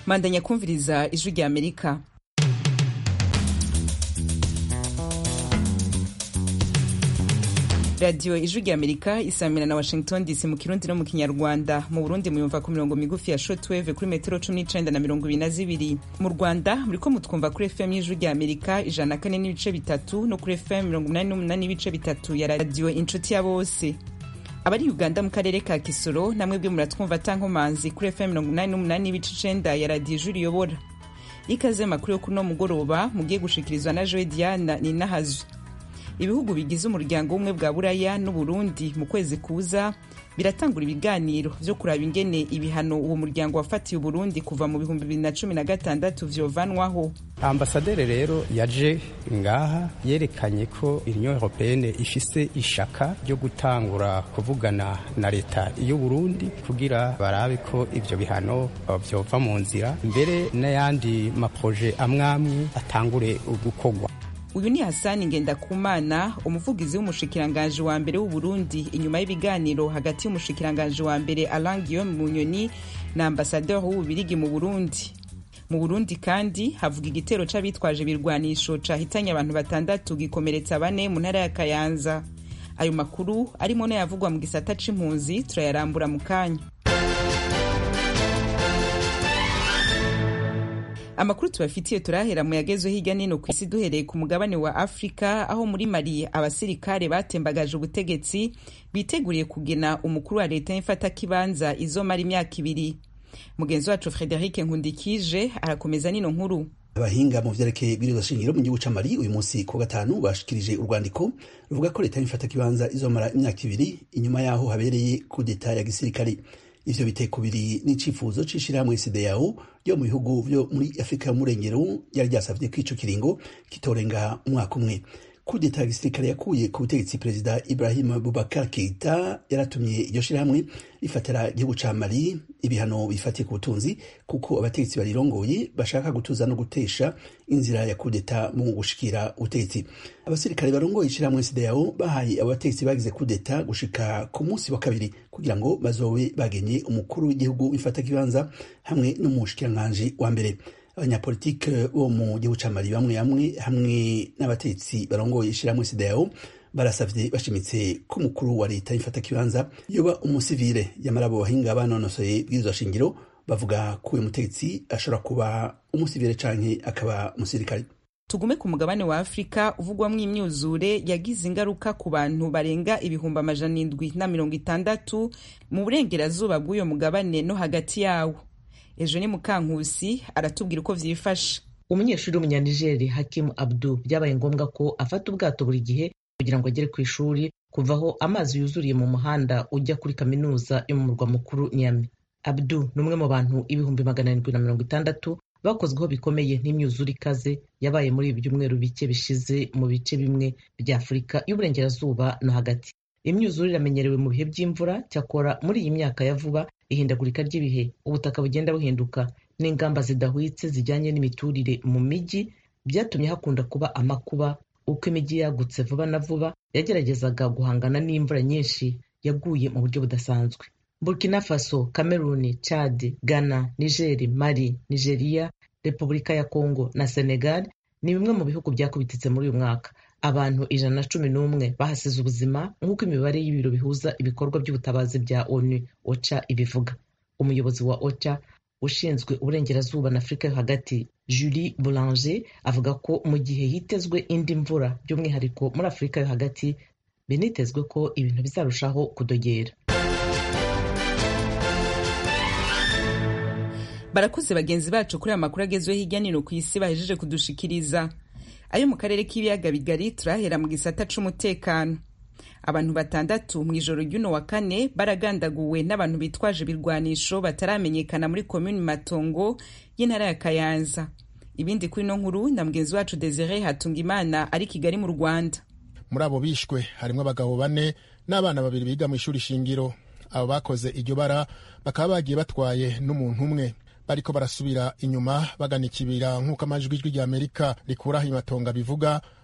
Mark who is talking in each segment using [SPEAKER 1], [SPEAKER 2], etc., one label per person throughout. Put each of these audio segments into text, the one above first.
[SPEAKER 1] mandanya kumviriza ijwi rya amerika radiyo ijwi rya amerika isamira na washington dc mu kirundi no mu kinyarwanda mu burundi muyumva ku mirongo migufi ya shortwave kuri metero cumi n'icenda na mirongo ibiri na zibiri mu rwanda muriko mutwumva kuri fm y'ijwi rya amerika ijana na kane n'ibice bitatu no kuri fm mirongo umunani n'umunani n'ibice bitatu ya radiyo inshuti ya bose abari uganda mu karere ka kisoro namwe bwe muratwumva tankomanzi kuri fm mirongo umunani n'umunani n'ibice icenda ya radiyo ijwi riyobora ikaze makuru yo kuri uno mugoroba mugiye gushikirizwa na joe diana ninahazwe ibihugu bigize umuryango w'ubumwe bwa buraya n'uburundi mu kwezi kuza biratangura ibiganiro vyo kuraba ingene ibihano uwo muryango wafatiye uburundi kuva mu bihumbi bibiri na cumi na gatandatu vyovanwaho
[SPEAKER 2] ambasaderi rero yaje ngaha yerekanye ko union européenne ifise ishaka ryo gutangura kuvugana na leta y'uburundi kugira barabe ko ivyo bihano vyova mu nzira mbere n'ayandi maproje amwamwe atangure gukorwa
[SPEAKER 1] uyu ni hasani ngendakumana umuvugizi w'umushikiranganji wa mbere w'uburundi inyuma y'ibiganiro hagati y'umushikiranganji wa mbere alain guillaume munyoni na ambasaderi w'ububirigi mu burundi mu burundi kandi havuga igitero c'abitwaje ibirwanisho cahitanye abantu batandatu gikomeretsa bane mu ntara ya kayanza ayo makuru arimo n'ayavugwa mu gisata c'impunzi turayarambura mu kanya amakuru tubafitiye turahera mu yagezwe hirya nino ku isi duhereye ku mugabane wa afurika aho muri mali abasirikare batembagaje ubutegetsi biteguriye kugena umukuru wa leta y'imfatakibanza izomara imyaka ibiri mugenzi wacu frederic nkundikije arakomeza nino nkuru
[SPEAKER 3] abahinga mu vyerekeye ibwirizwa shingiro mu gihugu ca mali uyu munsi ku gatanu bashikirije urwandiko ruvuga ko leta y'imfatakibanza izomara imyaka ibiri inyuma yaho habereye kudeta ya gisirikare ivyo biteko biri n'icifuzo c'ishirahamwe CEDEAO ryo mu bihugu vyo muri Afrika y'umurengero yari ryasavye ko ico kiringo kitorenga umwaka umwe kudeta ya gisirikare yakuye ku butegetsi perezida Ibrahim Boubacar Keita yaratumye iryo shirahamwe rifatira igihugu ca Mali ibihano bifatiye ku butunzi kuko abategetsi barirongoye bashaka gutuza no gutesha inzira ya kudeta mu gushikira ubutegetsi abasirikare barongoye ishirahamwe CEDEAO bahaye abategetsi bagize kudeta gushika ku munsi wa kabiri kugira ngo bazobe bagenye umukuru w'igihugu wifata kibanza hamwe n'umushikiranganji wa mbere abanyapolitike bo mu gihugu ca Mali bamwe bamwe hamwe n'abatetsi barongoye ishirahamwe CEDEAO barasavye bashimitse ko umukuru wa leta y'ifata kibanza yoba umusivile yamara abo bahinga banonosoye bw'izo shingiro bavuga ko uyu mutegetsi ashobora kuba umusivile canke akaba umusirikare
[SPEAKER 1] tugume ku mugabane wa afurika uvugwamwo imyuzure yagize ingaruka ku bantu barenga ibihumbi amajana indwi na mirongo itandatu mu burengerazuba bw'uyo mugabane no hagati yawo ejo ni mukankusi aratubwira uko vyifashe
[SPEAKER 4] umunyeshuri w'umunyanigeri hakimu abdu byabaye ngombwa ko afata ubwato buri gihe kugira ngo agere ku ishuri kuva aho amazi yuzuriye mu muhanda ujya kuri kaminuza yo mu murwa mukuru nyami abdu ni umwe mu bantu ibihumbi magana arindwi na mirongo itandatu bakozweho bikomeye n'imyuzure ikaze yabaye muri ibi byumweru bike bishize mu bice bimwe bya afurika y'uburengerazuba no hagati imyuzure iramenyerewe mu bihe by'imvura cyakora muri iyi myaka ya vuba ihindagurika ry'ibihe ubutaka bugenda buhinduka n'ingamba zidahwitse zijyanye n'imiturire mu mijyi byatumye hakunda kuba amakuba uko imijyi yagutse vuba na vuba yageragezaga guhangana n'imvura nyinshi yaguye mu buryo budasanzwe burkina faso cameroon chad ghana nigeri mali nigeria repubulika ya congo na senegal ni bimwe mu bihugu byakubititse muri uyu mwaka abantu ijana na cumi n'umwe bahasize ubuzima nk'uko imibare y'ibiro bihuza ibikorwa by'ubutabazi bya onu ocha ibivuga umuyobozi wa ocha ushinzwe uburengerazuba na afurika yo hagati julie boulanger avuga ko mu gihe hitezwe indi mvura by'umwihariko muri afurika yo hagati binitezwe ko ibintu bizarushaho kudogera
[SPEAKER 1] barakoze bagenzi bacu kuri aya makuru agezweho hirya nino ku isi bahejeje kudushikiriza ayo mu karere k'ibiyaga bigari turahera mu gisata c'umutekano abantu batandatu mu ijoro ry'uno wa kane baragandaguwe n'abantu bitwaje ibirwanisho bataramenyekana muri komini matongo y'intara ya kayanza ibindi kuri ino nkuru na mugenzi wacu desire hatunga imana ari kigali mu rwanda
[SPEAKER 5] muri abo bishwe harimo abagabo bane n'abana babiri biga mu ishuri shingiro abo bakoze iryo bara bakaba bagiye batwaye n'umuntu umwe bariko barasubira inyuma bagana ikibira nk'uko amajwi ijwi rya amerika rikuraho imatonga bivuga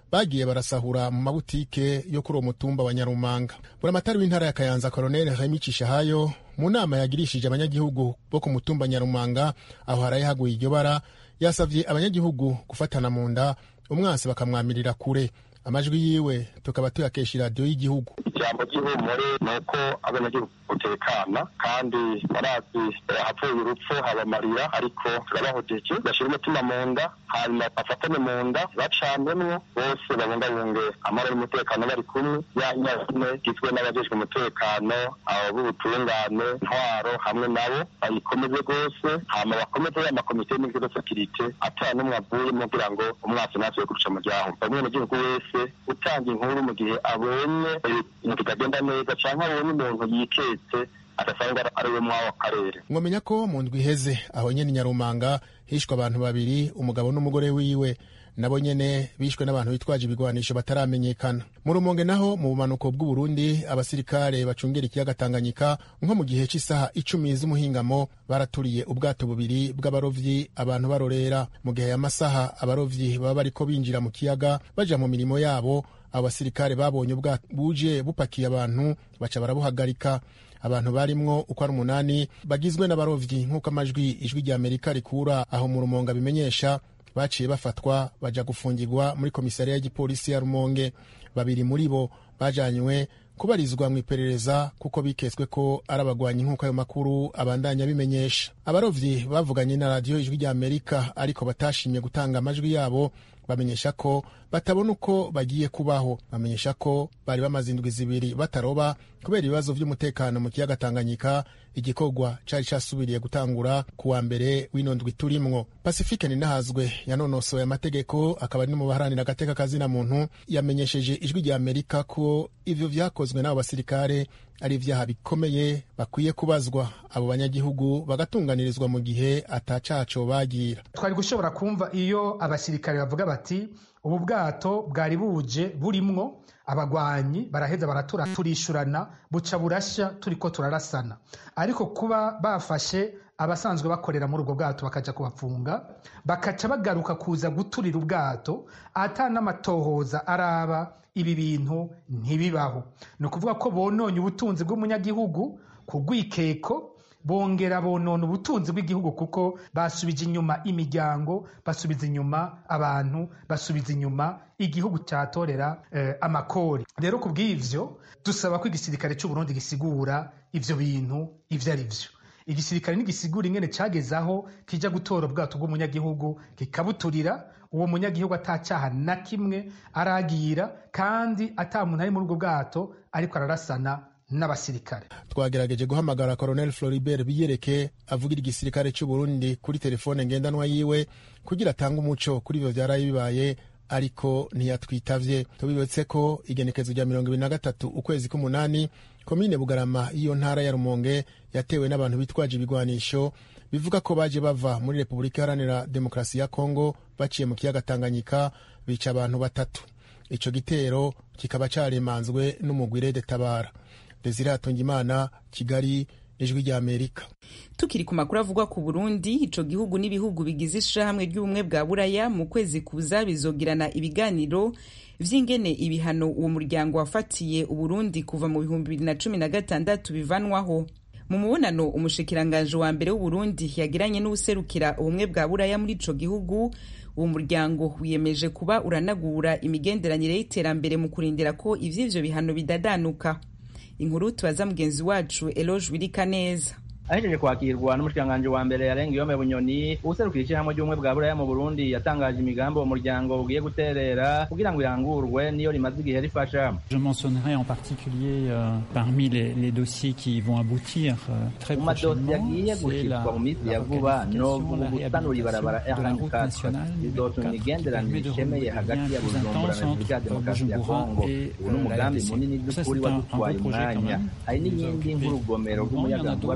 [SPEAKER 5] bagiye barasahura mu mabutike yo kuri uwo mutumba wa nyarumanga buramatari w'intara ya kayanza koroneli hamicisha hayo mu nama yagirishije abanyagihugu bo ku mutumba nyarumanga aho haraye haguye iryo bara yasavye abanyagihugu gufatana mu nda umwansi bakamwamirira kure amajwi yiwe tukaba tuyakesha iradiyo y'igihugu
[SPEAKER 6] ijambo ry'ihumure ni uko abanyagihugu gutekana kandi barazi hapfuye urupfu habamarira ariko turabahojeje bashyira umutima mu nda hanyuma bafatane mu nda bacanwemwo bose babungabunge amahoro n'umutekano bari kumwe ya nyazine igizwe n'abajejwe umutekano abo b'ubutungane ntwaro hamwe nabo bayikomeze rwose hama bakomeze ya makomite y'imigwi de sekirite atara n'umwe avuyemo kugira ngo umwasi ntasuye kuruca mu ryaho umwenegihugu wese utanga inkuru mu gihe abonye ibintu bitagenda neza cyangwa abonye umuntu yiketse adasanga ari we mw'ako karere
[SPEAKER 5] mwamenya ko mu ndwi iheze aho nyene nyarumanga hishwe abantu babiri umugabo n'umugore wiwe nabo nyene bishwe n'abantu bitwaje ibigwanisho bataramenyekana mu rumonge naho mu bumanuko bw'uburundi abasirikare bacungera ikiyaga tanganyika nko mu gihe cy'isaha icumi z'umuhingamo baraturiye ubwato bubiri bw'abarovyi abantu barorera mu gihe aya masaha abarovyi baba bariko binjira mu kiyaga baja mu mirimo yabo abo basirikare babonye ubwato buje bupakiye abantu baca barabuhagarika abantu barimwo uko ari umunani bagizwe n'abarovyi nk'uko amajwi ijwi rya amerika rikura aho mu rumonga bimenyesha baciye bafatwa baja gufungirwa muri komisariya y'igipolisi ya rumonge babiri muri bo bajanywe kubarizwa mu iperereza kuko biketswe ko ari abagwanyi nk'uko ayo makuru abandanya bimenyesha abarovyi bavuganye na radiyo ijwi rya amerika ariko batashimye gutanga amajwi yabo bamenyesha ko batabona uko bagiye kubaho bamenyesha ko bari bamaze indwi zibiri bataroba kubera ibibazo by'umutekano mu kiyaga tanganyika igikorwa cari casubiriye gutangura ku wa mbere w'ino ndwi turimwo pasifike ninahazwe yanonosoye amategeko akaba ari no mu baharanira agateka kazina muntu yamenyesheje ijwi rya amerika ko ivyo vyakozwe n'abo basirikare ari ivyaha bikomeye bakwiye kubazwa abo banyagihugu bagatunganirizwa mu gihe atacaco bagira
[SPEAKER 7] twari gushobora kumva iyo abasirikare bavuga bati ubu bwato bwari buje burimwo abagwanyi baraheza baratura turishurana buca burashya turiko turarasana ariko kuba bafashe abasanzwe bakorera muri ubwo bwato bakaja kubafunga bakaca bagaruka kuza guturira ubwato ata n'amatohoza araba ibi bintu ntibibaho ni ukuvuga ko bononye ubutunzi bw'umunyagihugu ku rwikeko bongera bonona ubutunzi bw'igihugu kuko basubije inyuma imiryango basubiza inyuma abantu basubiza inyuma igihugu cyatorera eh, amakori rero ku bw'ivyo dusaba ko igisirikare cy'uburundi gisigura ivyo bintu ivyo ari vyo igisirikare ntigisigura ingene cageze aho kija gutora ubwato bw'umunyagihugu kikabuturira uwo munyagihugu atacyaha na kimwe aragira kandi ata muntu ari muri ubwo bwato ariko ararasana n'abasirikare
[SPEAKER 5] twagerageje guhamagara colonel floribert biyereke avugira igisirikare cy'uburundi kuri telefone ngendanwa yiwe kugira atange umuco kuri ivyo vyaraye bibaye ariko ntiyatwitavye tubibutse ko igenekezo rya mirongo ibiri na gatatu ukwezi k'umunani komine bugarama y'iyo ntara ya rumonge yatewe n'abantu bitwaje ibigwanisho bivuga ko baje bava muri repubulika iharanira demokarasi ya kongo baciye mu kiyaga tanganyika bica abantu batatu ico gitero kikaba caremanzwe n'umugwire de tabara desire hatungimana kigali ijwi rya amerika
[SPEAKER 1] tukiri ku makuru avugwa ku burundi ico gihugu n'ibihugu bigize ishirahamwe ry'ubumwe bwa buraya mu kwezi kuza bizogirana ibiganiro vy'ingene ibihano uwo muryango wafatiye uburundi kuva mu bihumbi bibiri na cumi na gatandatu bivanwaho mu mubonano umushikiranganje wa mbere w'uburundi yagiranye n'uwuserukira ubumwe bwa buraya muri ico gihugu uwo muryango wiyemeje kuba uranagura imigenderanire y'iterambere mu kurindira ko ivy'ivyo bihano bidadanuka inkuru tubaza mugenzi wacu eloge wirika neza
[SPEAKER 8] ahejeje kwakirwa n'umushikiranganji wa mbere yarenga iyome bunyoni uwuserukira ishyirahamwe ry'ubumwe bwa buraya mu burundi yatangaje imigambi uwo muryango ugiye guterera kugira ngo irangurwe niyo rimaze igihe rifasha
[SPEAKER 9] Je mentionnerai en particulier euh, parmi les, les dossiers qui vont aboutir euh, très
[SPEAKER 8] mu madosiye
[SPEAKER 9] prochainement,
[SPEAKER 8] agiye
[SPEAKER 9] c'est
[SPEAKER 8] gushirwa
[SPEAKER 9] la,
[SPEAKER 8] mu minsi
[SPEAKER 9] la
[SPEAKER 8] ya vuba no
[SPEAKER 9] requalification, la
[SPEAKER 8] gusanura ibarabara
[SPEAKER 9] réhabilitation de la route
[SPEAKER 8] R24
[SPEAKER 9] nationale
[SPEAKER 8] bizotuma imigenderanire ishemeye hagati ya bujumbura na repubulika ya demokarasi ya kongo ubu ni umugambi munini by'ukuri wadutwaye umwanya hari n'iyindi nk'urugomero rw'umuyagankuba rwa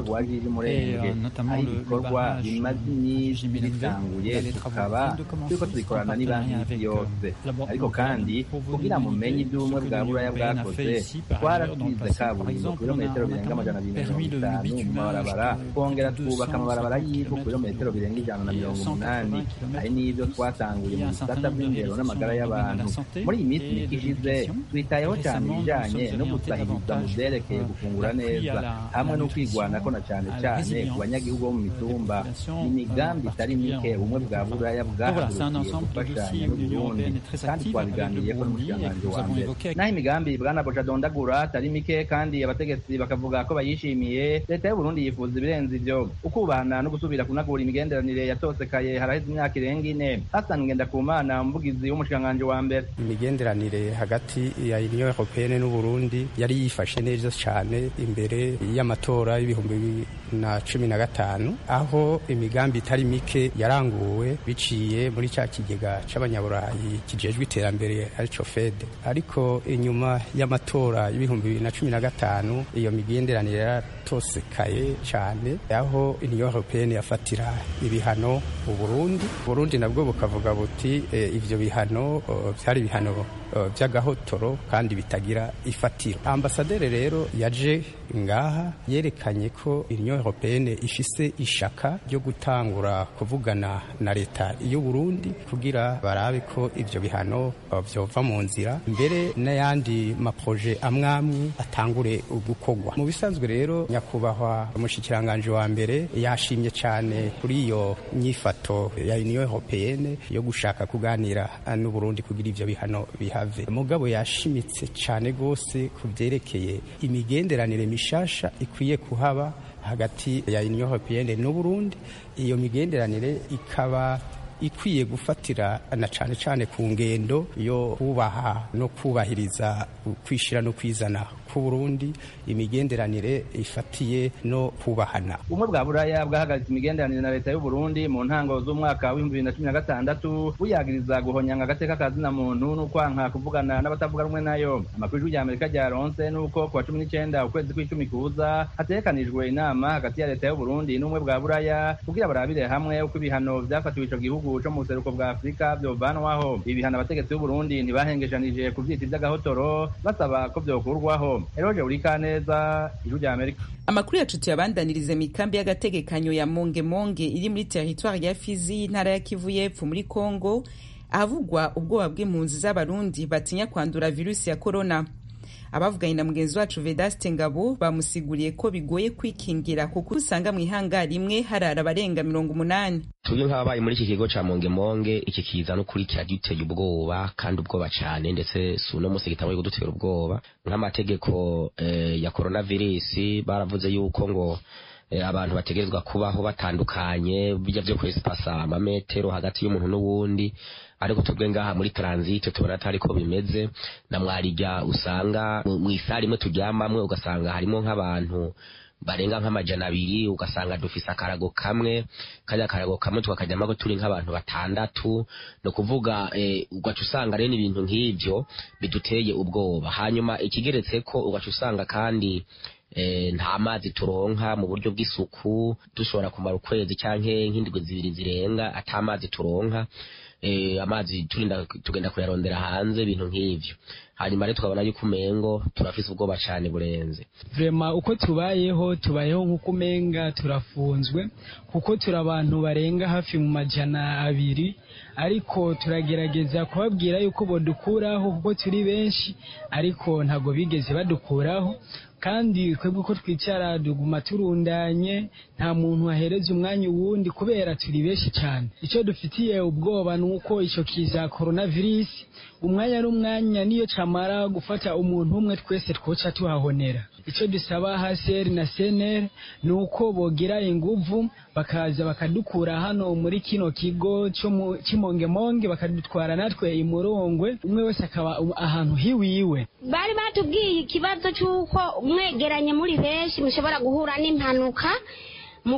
[SPEAKER 8] ry'umurenge ari ibikorwa bimaze iminsi bitanguye tukaba turiko tubikorana n'ibanki y'isi yose ariko kandi kugira mumenye iby'ubumwe bwa buraya bwakoze twarasize kaburimbo ku birometero birenga amajana abiri na mirongo itanu mu mabarabara twongera twubaka amabarabara y'ivu ku birometero birenga ijana na mirongo umunani hari n'ibyo twatanguye mu bisata by'indero n'amagara y'abantu muri iyi minsi mike ishize twitayeho cyane ibijanye no gusahiriza mu vyerekeye gufungura neza hamwe no kwigwanako na cane cane ku banyagihugu bo mu mitumba ni imigambi itari mike ubumwe bwa buraya bwahagurukiye gufashanya n'uburundi kandi twabiganiriyeko n'umushikiranganji wa mbere naho imigambi bwana boca dondagura atari mike kandi abategetsi bakavuga ko bayishimiye leta y'uburundi yifuza ibirenze ivyo ukubahana no gusubira kunagura imigenderanire yatosekaye haraheze imyaka irenga ine hasan ngendakumana umuvugizi w'umushikiranganji wa mbere
[SPEAKER 2] imigenderanire hagati ya union européenne n'uburundi yari yifashe neza cyane imbere y'amatora y'ibihumbi bibiri na cumi na gatanu aho imigambi itari mike yaranguwe biciye muri cya kigega c'abanyaburayi kijejwe iterambere arico fede ariko inyuma y'amatora y'ibihumbi bibiri na cumi na gatanu iyo migenderanire yaratosekaye cyane aho union européenne yafatira ibihano uburundi uburundi nabwo bukavuga buti e, ivyo bihano byari ibihano by'agahotoro kandi bitagira ifatiro ambasaderi rero yaje ngaha yerekanye ko union européenne ifise ishaka ryo gutangura kuvugana na leta y'u Burundi kugira barabe ko ivyo bihano vyova mu nzira mbere n'ayandi maproje amwamwe atangure gukorwa mu bisanzwe rero nyakubahwa umushikiranganje wa mbere yashimye cyane kuri iyo nyifato ya union européenne yo gushaka kuganira n'u Burundi kugira ivyo bihano bihave mugabo yashimitse cyane gose ku vyerekeye imigenderanire mishasha ikwiye kuhaba hagati ya union européenne n'u Burundi iyo migenderanire ikaba ikwiye gufatira na cane cane ku ngendo yo kubaha no kubahiriza kwishira no kwizana ku Burundi imigenderanire ifatiye no kubahana
[SPEAKER 8] ubumwe bwa buraya bwahagaritse imigenderanire na leta y'u Burundi mu ntango z'umwaka w'ibihumbi bibiri na cumi na gatandatu buyagiriza guhonyanga agateka ka zina muntu n'ukwanka kuvugana n'abatavuga rumwe nayo amakuru y'ijwi ry'amerika ryaronse n'uko ku wa cumi n'icenda ukwezi kw'icumi kuza hategekanijwe inama hagati ya leta y'u Burundi n'ubumwe bwa buraya kugira barabire hamwe uko ibihano vyafatiwe ico gihugu co mu buseruko bwa afurika vyovanwaho ibi bihano abategetsi b'u Burundi ntibahengeshanije kuvyita ivy'agahotoro basaba ko vyokurwaho eroje urika neza ijwi rya amerika
[SPEAKER 1] amakuru yacu tuyabandanirize mu ikambi y'agategekanyo ya mongemonge iri muri teritwari ya fizi y'intara ya kivu y'epfo muri kongo ahavugwa ubwoba bw'impunzi z'abarundi batinya kwandura virusi ya korona abavuganye na mugenzi wacu vedaste ngabo bamusiguriye ko bigoye kwikingira kuko usanga mu ihanga rimwe harara abarenga mirongo umunani
[SPEAKER 10] tubyo nk'ababaye muri iki kigo ca mongemonge iki kiza n'ukuri kiraduteye ubwoba kandi ubwoba cane ndetse si uno musi gitanguye kudutera ubwoba nk'amategeko eh, ya coronavirus baravuze yuko ngo abantu bategerezwa kubaho batandukanye bijya vyo kwesipasa amametero hagati y'umuntu n'uwundi ariko tubwe ngaha muri transit tubona atari ko bimeze na mwarijya usanga mu isari imwe turyamamwe ugasanga harimo nk'abantu barenga nk'amajana abiri ugasanga dufise akarago kamwe kajya akarago kamwe tukakajyamo ko turi nk'abantu batandatu ni ukuvuga eh, ugaca usanga rero ibintu nk'ivyo biduteye ubwoba hanyuma ikigeretse ko ugaca usanga kandi eh, nta mazi turonka mu buryo bw'isuku dushobora kumara ukwezi canke nk'indwi zibiri zirenga ata mazi turonka eh, amazi turinda tugenda kuyarondera hanze ibintu nk'ivyo hanyuma rero tukabona yuko umengo turafise ubwoba cane burenze
[SPEAKER 11] vrema uko tubayeho tubayeho nk'uko umenga turafunzwe kuko turi abantu barenga hafi mu majana abiri ariko turagerageza kubabwira yuko bodukuraho kuko turi benshi ariko ntabwo bigeze badukuraho kandi twebwe uko twicara duguma turundanye nta muntu wahereza umwanya uwundi kubera turi benshi cyane icyo dufitiye ubwoba ni uko icyo kiza coronavirus umwanya n'umwanya niyo camara gufata umuntu umwe twese twoca tuhahonera icyo dusaba haseri na seneri ni uko bogira inguvu bakaza bakadukura hano muri kino kigo cy'imongemonge bakadutwara natwe imurongwe umwe wese akaba ahantu hiwiwe
[SPEAKER 12] bari batubwiye ikibazo cy'uko mwegeranye muri benshi mushobora guhura n'impanuka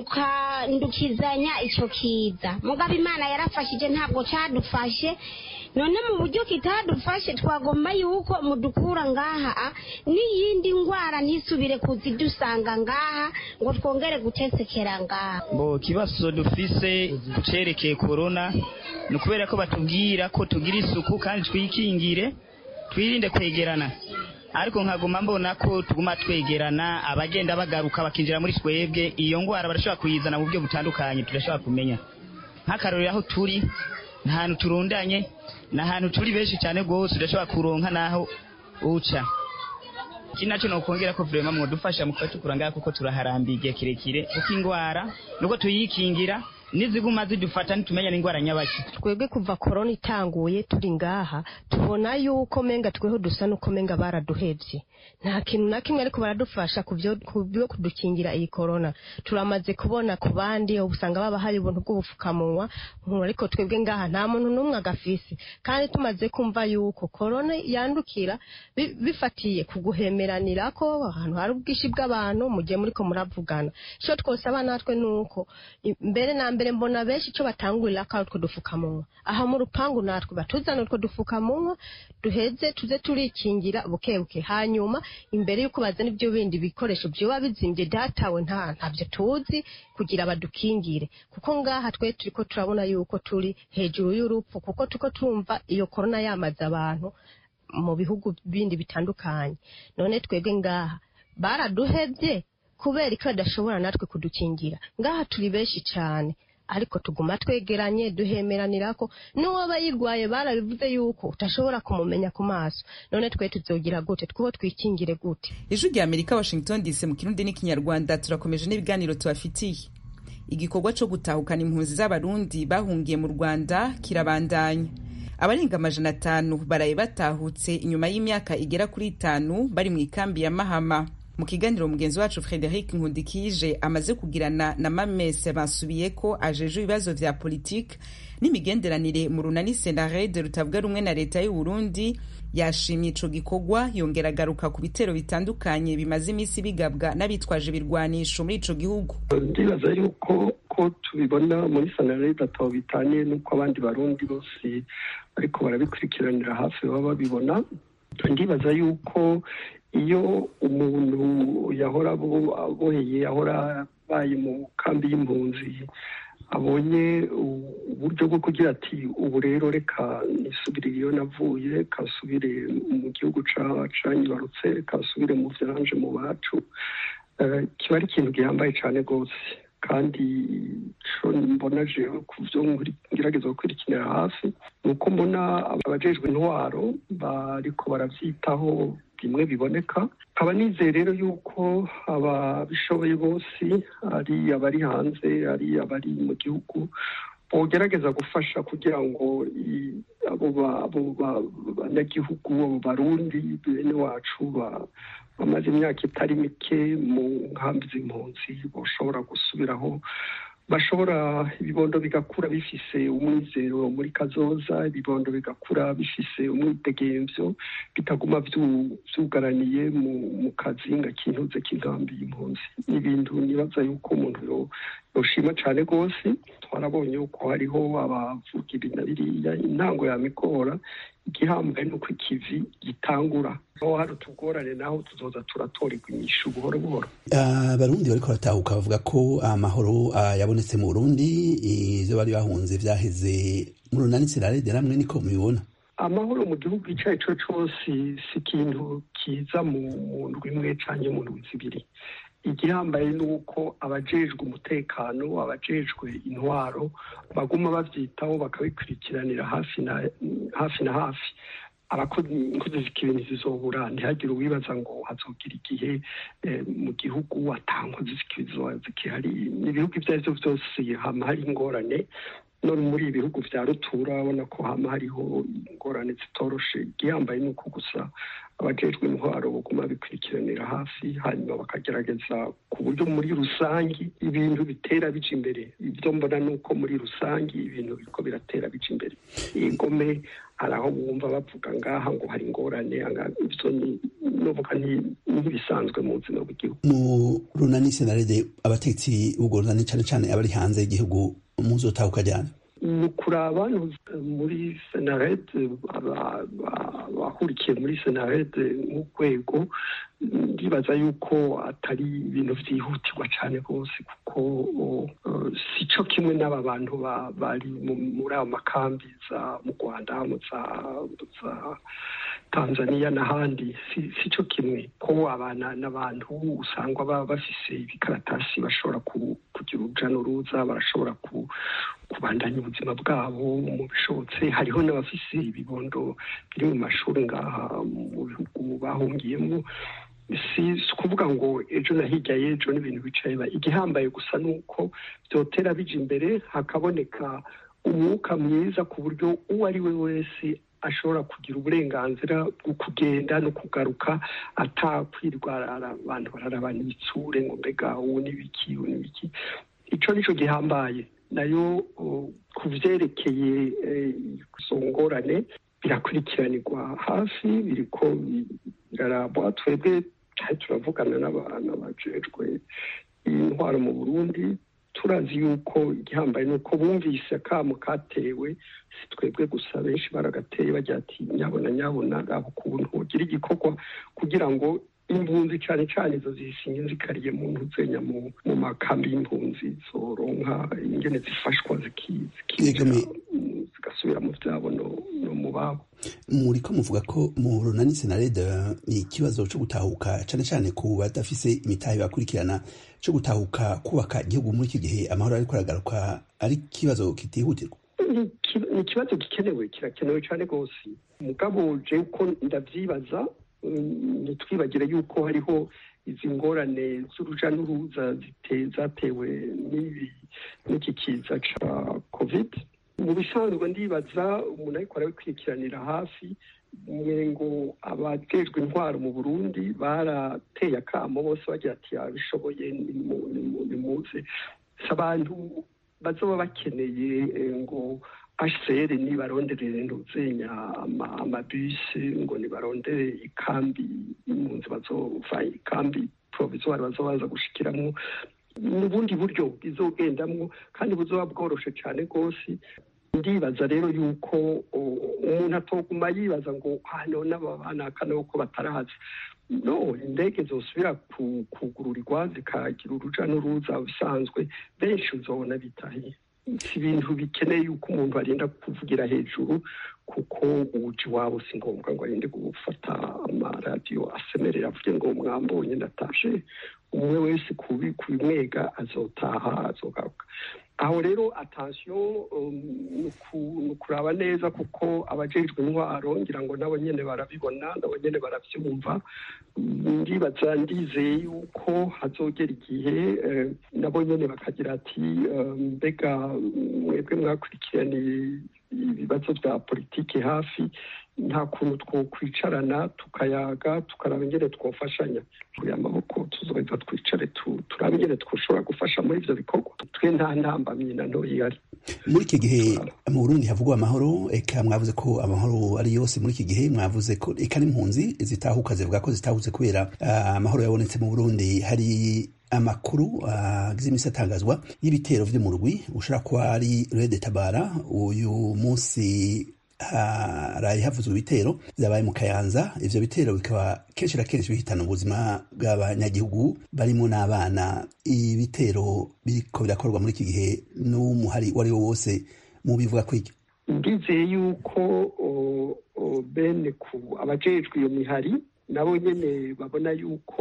[SPEAKER 12] mukandukizanya icyo kiza mugabo imana yarafashije ntabwo cyadufashe none mu buryo kitadufashe twagomba yuko mudukura ngaha n'iyindi ndwara ntisubire kuzidusanga ngaha ngo twongere gutesekera ngaha
[SPEAKER 13] bo kibazo dufise kucerekeye korona ni ukubera ko batubwira ko tugira isuku kandi twikingire twirinde kwegerana ariko nkaguma mbona ko tuguma twegerana abagenda bagaruka bakinjira muri twebwe iyo ndwara barashobora kuyizana mu buryo butandukanye tudashobora kumenya nk'akarorero aho turi ni ahantu turundanye ni ahantu turi benshi cyane rwose udashobora kuronka n'aho uca iki nacyo ni ukongera ko vurema mwadufasha mu kuba tukura ngaha kuko turaharambiye igihe kirekire kuko indwara nuko tuyikingira niziguma zidufata nitumenya n'indwara nyabaki
[SPEAKER 14] twebwe kuva korona itanguye turi ngaha tubona yuko menga tweho dusa nuko menga baraduhevye nta kintu na kimwe ariko baradufasha ku byo kudukingira iyi korona turamaze kubona ku bandi usanga baba hari ubuntu bw'ubupfukamunwa ariko twebwe ngaha nta muntu n'umwe agafise kandi tumaze kumva yuko korona yandukira bifatiye ku guhemeranira ko ahantu hari ubwinshi bw'abantu mu gihe muriko muravugana ico twosaba natwe nuko mbere na mbere mbona benshi ico batangurira ko ari utwo dufukamunwa aha mu rupangu natwe batuzana utwo dufukamunwa duheze tuze turikingira buke buke hanyuma imbere y'uko bazana ibyo bindi bikoresho byoba bizimbye datawe nta ntabyo tuzi kugira badukingire kuko ngaha twe turiko turabona yuko turi hejuru y'urupfu kuko turiko turumva iyo korona yamaze abantu mu bihugu bindi bitandukanye none twebwe ngaha baraduhevye kubera ko badashobora natwe kudukingira ngaha turi benshi cyane ariko tuguma twegeranye duhemeranirako n'uwaba yirwaye barabivuze yuko utashobora kumumenya ku maso none twe tuzogira gute twuho twikingire gute
[SPEAKER 1] ijwi rya amerika washington dc mu kirundi n'ikinyarwanda turakomeje n'ibiganiro tubafitiye igikorwa cyo gutahukana impunzi z'abarundi bahungiye mu rwanda kirabandanya abarenga amajana atanu baraye batahutse inyuma y'imyaka igera kuri itanu bari mu ikambi ya mahama mu kiganiro mugenzi wacu frederic nkundikije amaze kugirana na mamese basubiye ko ajeje ibibazo vya politike n'imigenderanire mu runani senarede rutavuga rumwe na leta y'u Burundi yashimye ico gikorwa yongera agaruka ku bitero bitandukanye bimaze iminsi bigabwa n'abitwaje ibirwanisho muri ico gihugu
[SPEAKER 15] ndibaza yuko ko tubibona muri senarede atabo bitaniye n'uko abandi barundi bose ariko barabikurikiranira hafi baba babibona ndibaza yuko iyo umuntu yahora aboheye yahora abaye mu kambi y'impunzi abonye uburyo bwo kugira ati ubu rero reka nisubire iyo navuye kasubire mu gihugu canyibarutse reka nsubire mu vyanje mu bacu kiba ari ikintu gihambaye cane rwose kandi co mbona jewe ku vyo ngerageza gukurikirira hafi ni uko mbona abajejwe intwaro bariko baravyitaho bimwe biboneka nkaba nizeye rero yuko ababishoboye bose ari abari hanze ari abari mu gihugu bogerageza gufasha kugira ngo abo banyagihugu abo barundi bene wacu bamaze imyaka itari mike mu nkambi z'impunzi bashobora gusubiraho bashobora ibibondo bigakura bifise umwizero muri kazoza ibibondo bigakura bifise umwidegemvyo bitaguma vyugaraniye mu kazinga k'intuze k'inkambi y'impunzi ni ibintu nibaza yuko umuntu yoshima cane rwose twarabonye yuko hariho abavuga ibi na biriya intango yamigora igihambaye nuko ikivi gitangura aho hari utugorane naho tuzoza turatorerwa inyishu buhoro buhoro
[SPEAKER 3] abarundi bariko baratahuka bavuga ko amahoro yabonetse mu burundi ivyo bari bahunze vyaheze mu runani sirarede namwe niko mubibona
[SPEAKER 15] amahoro mu gihugu ico ari co cose si ikintu kiza mu ndwi imwe canke mu ndwi zibiri igihambaye ni uko abajejwe umutekano abajejwe intwaro baguma bavyitaho bakabikurikiranira hafi na hafi na hafi abakozi z'ikibi ntizizobura ntihagire uwibaza ngo hazogira igihe mu gihugu atankozi z'ikibi zikihari ibihugu ivyo arivyo vyose hama hari ingorane none muri ibi bihugu vya rutura urabona ko hama hariho ingorane zitoroshe igihambaye ni uko gusa abajejwe intwaro baguma bikurikiranira hafi hanyuma bakagerageza ku buryo muri rusangi ibintu bitera bija imbere ibyo mbona ni uko muri rusangi ibintu biriko biratera bija imbere ingome hari aho bumva bavuga ngaha ngo hari ingorane ivyo novuga ntibisanzwe mu buzima bw'igihugu
[SPEAKER 3] mu runani senarede abatetsi b'urwo runani cane cane abari hanze y'igihugu muzotahuka ryane
[SPEAKER 15] ni ukuraba muri senarede abahurikiye muri senarede nk'urwego ndibaza yuko atari ibintu byihutirwa cyane rwose kuko si cyo kimwe n'aba bantu bari muri ayo makambi za mu rwanda mu za tanzania n'ahandi si cyo kimwe ko abana n'abantu usanga baba bafise ibikaratasi bashobora kugira uruja n'uruza barashobora kubandanya ubuzima bwabo mu bishobotse hariho n'abafise ibibondo biri mu mashuri ngaha mu bihugu bahungiyemo si ukuvuga ngo ejo na hirya y'ejo n'ibintu bicaye igihambaye gusa ni uko byotera bija imbere hakaboneka umwuka mwiza ku buryo uwo ari we wese ashobora kugira uburenganzira bwo kugenda no kugaruka atakwirwara abantu bararabana ibitsure ngo mbega uwo n'ibiki uwo n'ibiki icyo nicyo gihambaye nayo ku byerekeye izo ngorane birakurikiranirwa hafi biriko birarabwa twebwe turavugana n'abajejwe intwaro mu burundi turazi yuko igihambaye ni uko bumvise akamo katewe si twebwe gusa benshi baragateye bagira ati nyabona nyabona gaba ukuntu ugira igikorwa kugira ngo impunzi cyane cyane izo zisinye zikariye mu ntuzenya mu makambi y'impunzi zoronka ingene zifashwa zigasubira mu byabo no mu babo
[SPEAKER 3] muri ko muvuga ko mu runani senarede ni ikibazo cyo gutahuka cyane cyane ku badafise imitahe bakurikirana cyo gutahuka kubaka igihugu muri iki gihe amahoro ariko aragaruka ari ikibazo kitihutirwa
[SPEAKER 15] ni ikibazo gikenewe kirakenewe cyane rwose mugabo je uko ndavyibaza ntitwibagire yuko hariho izi ngorane z'uruja n'uruza zatewe n'iki kiza ca covid mu bisanzwe ndibaza umuntu ariko arabikurikiranira hafi ngo abajejwe intwaro mu burundi barateye akamo bose bagira ati abishoboye nimuze si abantu bazoba bakeneye ngo hcr nibaronderere ntuzenya amabisi ngo nibarondere ikambi impunzi bazova ikambi provisoire bazobaza gushikiramo n'ubundi buryo bizogendamwo kandi buzoba bworoshe cyane rwose ndibaza rero yuko umuntu atoguma yibaza ngo hano n'ababanakana ko batarazi no indege zosubira kugururirwa zikagira uruja n'uruza bisanzwe benshi uzobona bitahiye si ibintu bikeneye yuko umuntu arinda kuvugira hejuru kuko uwuji wabo si ngombwa ngo arinde gufata amaradiyo asemerera avuge ngo mwambonye ndatashe umwe wese kubimwega azotaha azogaruka aho rero atansiyo ni ukuraba neza kuko abajejwe intwaro ngira ngo nabo nyene barabibona nabo nyene baravyumva ndibaza ndizeye yuko hazogera igihe nabo nyene bakagira ati mbega mwebwe mwakurikiraniye ibibazo bya politiki hafi nta kuntu twokwicarana tukayaga tukaraba ingene twofashanya turi amaboko tuzoheza twicare turabe ingene twoshobora gufasha muri ivyo bikorwa twe nta ntambamyi na ntoyi ihari
[SPEAKER 3] muri iki gihe mu burundi havugwa amahoro eka mwavuze ko amahoro ari yose muri iki gihe mwavuze ko eka n'impunzi zitahuka zivuga ko zitahuze kubera amahoro yabonetse mu burundi hari amakuru agize iminsi atangazwa y'ibitero vy'umurwi ushobora kuba ari rede tabara uyu munsi haraye havuzwe ibitero vyabaye mu kayanza ivyo bitero bikaba kenshi na kenshi bihitana ubuzima bw'abanyagihugu barimo n'abana ibitero biriko birakorwa muri iki gihe n'umuhari uwo ari wo wose mu bivuga kw'iryo
[SPEAKER 15] ndizeye yuko bene ku abajejwe iyo mihari nabo nyene babona yuko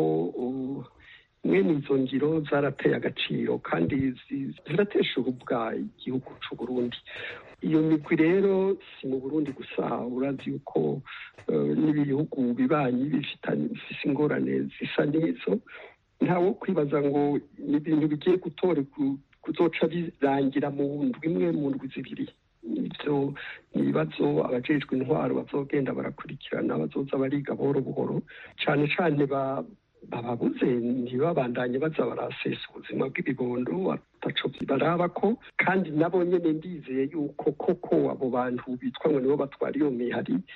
[SPEAKER 15] mwene izo ngiro zarateye agaciro kandi ziratesha ubwa igihugu c'u Burundi iyo migwi rero si mu burundi gusa urazi yuko n'ibihugu bibanyi bifise ingorane zisa n'izo ntawo kwibaza ngo ni ibintu bigiye gutore kuzoca birangira mu ndwi imwe mu ndwi zibiri ibyo ni ibibazo abajejwe intwaro bazogenda barakurikirana bazoza bariga buhoro buhoro cane cane bababuze ntibabandanye baza barasesa ubuzima bw'ibibondo ataco baraba ko kandi nabo nyene ndizeye yuko koko abo bantu bitwa ngo nibo batwara iyo mihari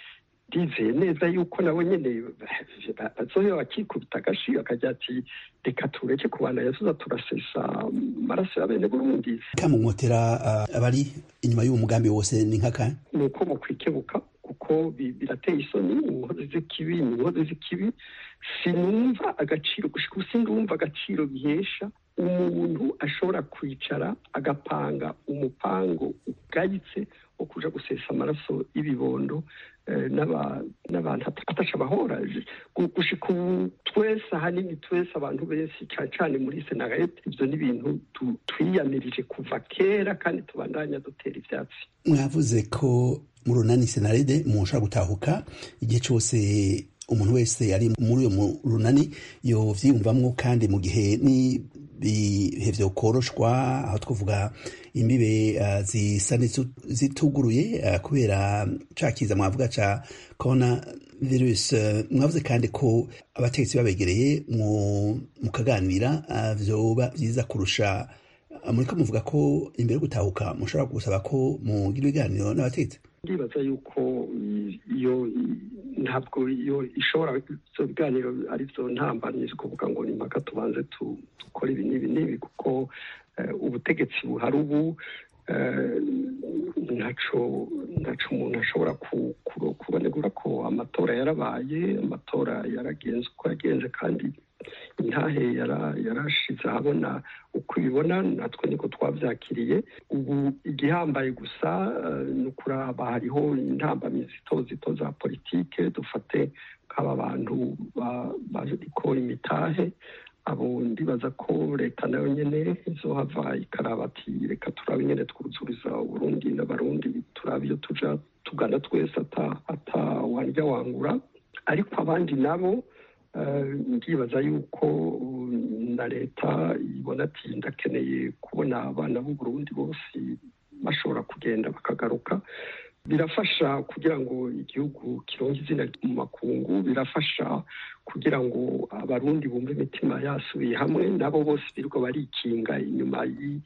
[SPEAKER 15] ndizeye neza yuko nabo nyene bazohera bakikubita agashi bakagira ati reka tureke kubana yazuza turasesa amaraso ya bene burundi
[SPEAKER 3] kamumotera abari inyuma y'uwo mugambi wose ni nk'akahe
[SPEAKER 15] ni uko mukwikebuka kuko birateye isoni inkozi z'ikibi ni inkozi z'ikibi sinumva agaciro gushika ubu sindumva agaciro bihesha umuntu ashobora kwicara agapanga umupango ugayitse wo kuja gusesa amaraso y'ibibondo n'abantu atasha abahora gushika ubu twese ahanini twese abantu benshi cyane cyane muri senarete ibyo ni ibintu twiyamirije kuva kera kandi tubandanya dutera ivyatsi
[SPEAKER 3] mwavuze ko mu runani senarede mushobora gutahuka igihe cyose umuntu wese ari muri uyo runani yovyiyumvamwo kandi mu gihe ni bihe vyokoroshwa aho twavuga imbibe uh, zisa zituguruye uh, kubera ca kiza mwavuga ca corona virus uh, mwavuze kandi ko abategetsi babegereye mukaganira vyoba vyiza kurusha muriko muvuga ko imbere yo gutahuka mushobora gusaba ko mugira ibiganiro n'abategetsi
[SPEAKER 15] ndibaza yuko iyo ntabwo iyo ishobora ibyo biganiro ari byo ntambamye kuvuga ngo ni impaka tubanze dukore ibi n'ibi n'ibi kuko ubutegetsi buhari ubu ntaco ntaco umuntu ashobora kubonegura ko amatora yarabaye amatora yaragenze uko yagenze kandi intahe yarashize ahabona uko ibibona natwe niko twabyakiriye ubu igihambaye gusa ni ukuraba hariho intambamyi zito zito za politike dufate nk'aba bantu bariko imitahe abo ndibaza ko leta nayo nyene izohava ikaraba ati reka turabe nyene twuzuriza uburundi n'abarundi turabe iyo tuja tugana twese ata warya wangura ariko abandi nabo ndibaza yuko na leta ibona ati ndakeneye kubona abana b'uburundi bose bashobora kugenda bakagaruka birafasha kugira ngo igihugu kironke izina mu makungu birafasha kugira ngo abarundi bumve imitima yasubiye hamwe nabo bose birirwa barikinga inyuma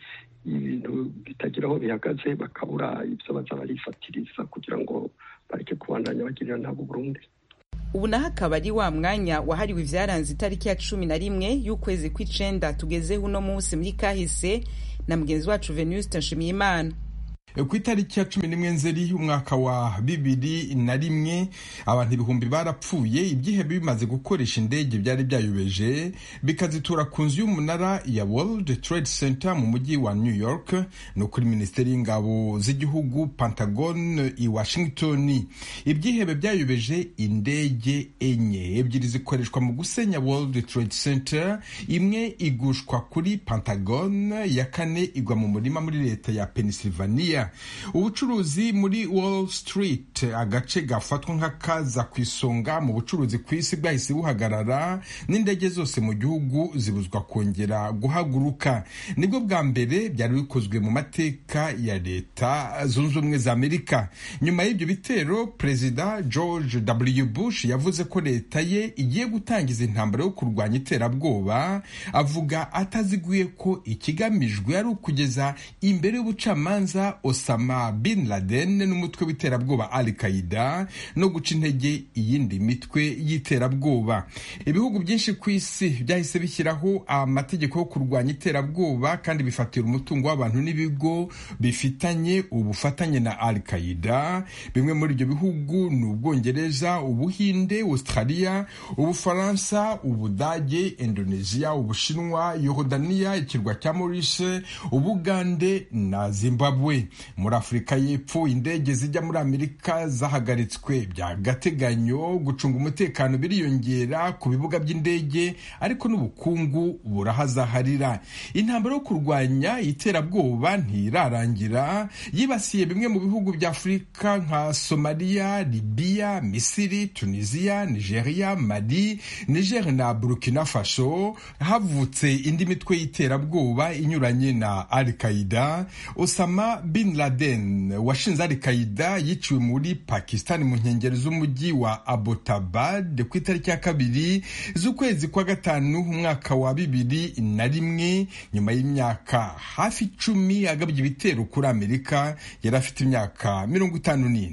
[SPEAKER 15] y'ibintu bitagira aho bihagaze bakabura ibyo baza barifatiriza kugira ngo bareke kubandanya bagirira nabo Burundi
[SPEAKER 1] ubu naho akaba ari wa mwanya wahariwe ivyaranze itariki ya cumi na rimwe y'ukwezi kw'icenda tugezeho uno munsi muri kahise na mugenzi wacu venuste nshimiyimana
[SPEAKER 16] ku itariki ya cumi n'imwe nzeri umwaka wa bibiri na rimwe abantu ibihumbi barapfuye ibyihebe bimaze gukoresha indege byari byayobeje bikazitura ku nzu y'umunara ya World Trade Center mu mujyi wa New York no kuri minisiteri y'ingabo z'igihugu Pentagon i Washington ibyihebe byayobeje indege enye ebyiri zikoreshwa mu gusenya World Trade Center imwe igushwa kuri Pentagon ya kane igwa mu murima muri leta ya Pennsylvania ubucuruzi muri wall street agace gafatwa nk'akaza ku isonga mu bucuruzi ku isi bwahise buhagarara n'indege zose mu gihugu zibuzwa kongera guhaguruka nibwo bwa mbere byari bikozwe mu mateka ya leta zunze ubumwe za amerika nyuma y'ibyo bitero perezida george w bush yavuze ko leta ye igiye gutangiza intambara yo kurwanya iterabwoba avuga ataziguye ko ikigamijwe ari ukugeza imbere y'ubucamanza Osama bin Laden n'umutwe w'iterabwoba Al Qaeda no guca intege iyindi mitwe y'iterabwoba ibihugu byinshi ku isi byahise bishyiraho amategeko yo kurwanya iterabwoba kandi bifatira umutungo w'abantu n'ibigo bifitanye ubufatanye na Al Qaeda bimwe muri ibyo bihugu ni Ubwongereza Ubuhinde Australia Ubufaransa Ubudage Indonesia Ubushinwa Yorodaniya ikirwa cya Maurice Ubugande na Zimbabwe muri afurika y'epfo indege zijya muri amerika zahagaritswe by'agateganyo gucunga umutekano biriyongera ku bibuga by'indege ariko n'ubukungu burahazaharira intambara yo kurwanya iterabwoba ntirarangira yibasiye bimwe mu bihugu bya afurika nka somaliya libiya misiri tunisiya nigeria mali niger na burkina faso havutse indi mitwe y'iterabwoba inyuranye na al qaida osama bin Laden washinze Al Qaeda yiciwe muri Pakistan mu nkengero z'umujyi wa Abbottabad ku itariki ya kabiri z'ukwezi kwa gatanu umwaka wa bibiri na rimwe nyuma y'imyaka hafi icumi agabye ibitero kuri Amerika yari afite imyaka mirongo itanu n'ine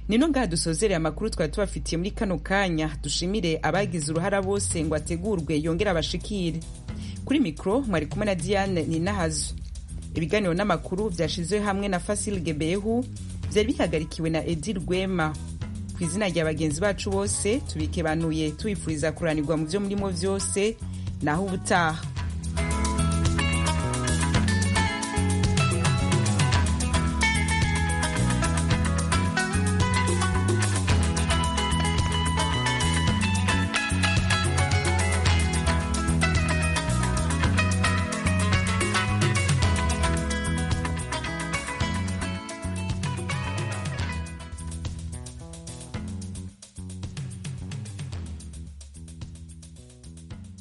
[SPEAKER 1] nino ngaha dusozereye amakuru twari tubafitiye muri kano kanya dushimire abagize uruhara bose ngo ategurwe yongere abashikire kuri mikoro mwari kumwe na diane ninahazo ibiganiro n'amakuru byashizwe hamwe na fasil gebehu byari bihagarikiwe na edi rwema ku izina rya bagenzi bacu bose tubikebanuye tubifuriza kuranirwa mu byo murimo byose naho ubutaha